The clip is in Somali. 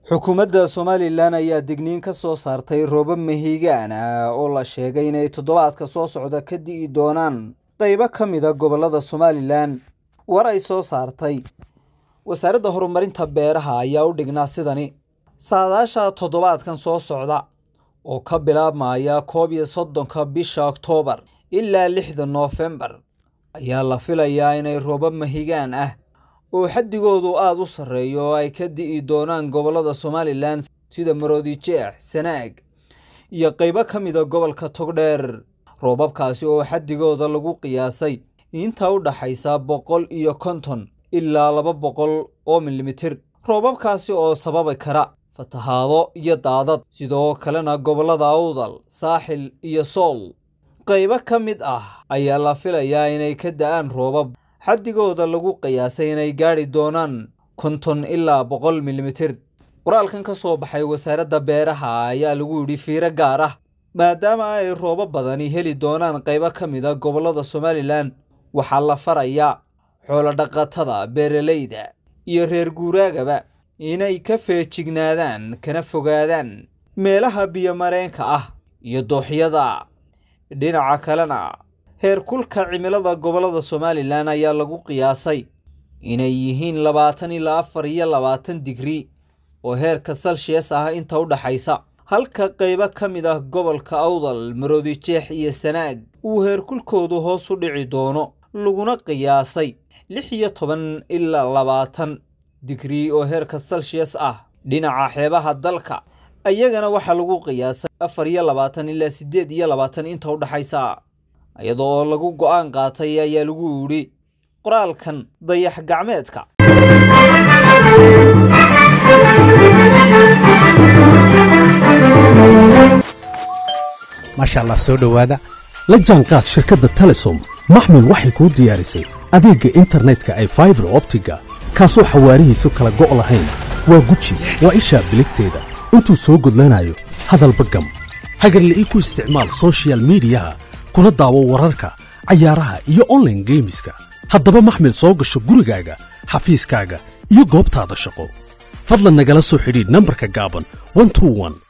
xukuumadda somalilan ayaa digniin ka soo saartay roobab mahiigaan ah oo la sheegay inay toddobaadka soo socda ka di'i doonaan qaybo ka mida gobollada somalilan war ay soo saartay wasaaradda horumarinta beeraha ayaa u dhignaa sidani saadaasha toddobaadkan soo socda oo ka bilaabmaya koob iyo soddonka bisha oktoobar ilaa lixda noofembar ayaa la filayaa inay roobab mahigaan ah oo xaddigoodu aada u sarreeyo oo ay ka di'i doonaan gobollada somalilan sida maroodijeex sanaag iyo qaybo ka mida gobolka togdheer roobabkaasi oo xaddigooda lagu qiyaasay inta u dhaxaysa boqol iyo konton ilaa laba boqol oo milimitir roobabkaasi oo sababi kara fatahaado iyo daadad sidoo kalena gobollada awdal saaxil iyo sool qaybo ka mid ah ayaa la filayaa inay ka da'aan roobab xaddigooda lagu qiyaasay inay gaadhi doonaan konton ilaa boqol milimitir qoraalkan ka soo baxay wasaaradda beeraha ayaa lagu yidhi fiiro gaar ah maadaama ay roobo badani heli doonaan qaybo ka mid a gobollada somalilan waxaa la farayaa xoolodhaqatada beeralayda iyo reer guuraagaba inay ka feejignaadaan kana fogaadaan meelaha biyomareenka ah iyo dooxyada dhinaca kalena heerkulka cimilada gobollada somalilan ayaa lagu qiyaasay inay yihiin labaatan ilaa afar iyo labaatan digri oo heerka salshiyas ah inta u dhaxaysa halka qaybo ka mid ah gobolka awdal maroodijeex iyo sanaag uu heerkulkoodu hoos u dhici doono laguna qiyaasay lix iyo toban ilaa labaatan digri oo heerka salshiyas ah dhinaca xeebaha dalka ayagana waxaa lagu qiyaasay afar iyo labaatan ilaa siddeed iyo labaatan inta u dhaxaysa iyadoo oo lagu go'aan qaatay ayaa lagu yidhi qoraalkan dayax gacmeedka maasha allah soo dhowaada la jaanqaad shirkadda telesom maxmil waxay kuu diyaarisay adeegga internetka ay faibar optiga kaasoo xawaarihiisu kala go' lahayn waa guji waa ishaa biligteeda intuu soo gudlanayo hadalba gam hagarle ii ku isticmaal sochial midiyaha kuna daawo wararka cayaaraha iyo onlaine geemiska haddaba maxmil soo gasho gurigaaga xafiiskaaga iyo goobtaada shaqo fadlan nagala soo xidhiidh nambarka gaaban